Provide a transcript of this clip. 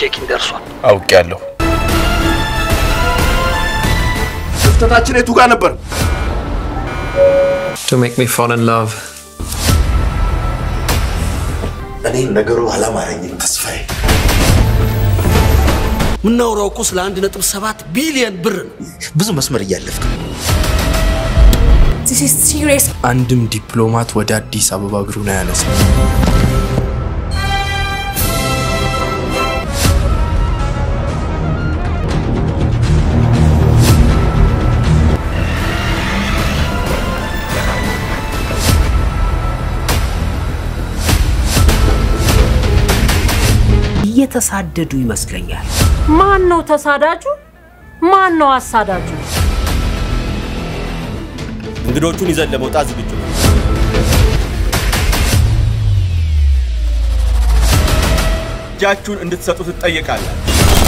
ቼኪን ደርሷል። አውቄያለሁ። ክፍተታችን የቱ ጋር ነበር? to make me fall in love. እኔ ነገሩ አላማረኝም ተስፋዬ። የምናወራው እኮ ስለ አንድ ነጥብ ሰባት ቢሊየን ብር ነው። ብዙ መስመር እያለፍክ ነው። This is serious. አንድም ዲፕሎማት ወደ አዲስ አበባ እግሩን አያነሳም። እየተሳደዱ ይመስለኛል። ማን ነው ተሳዳጁ? ማን ነው አሳዳጁ? እንግዶቹን ይዘን ለመውጣት ዝግጁ ነው። እጃችሁን እንድትሰጡ ትጠየቃላችሁ።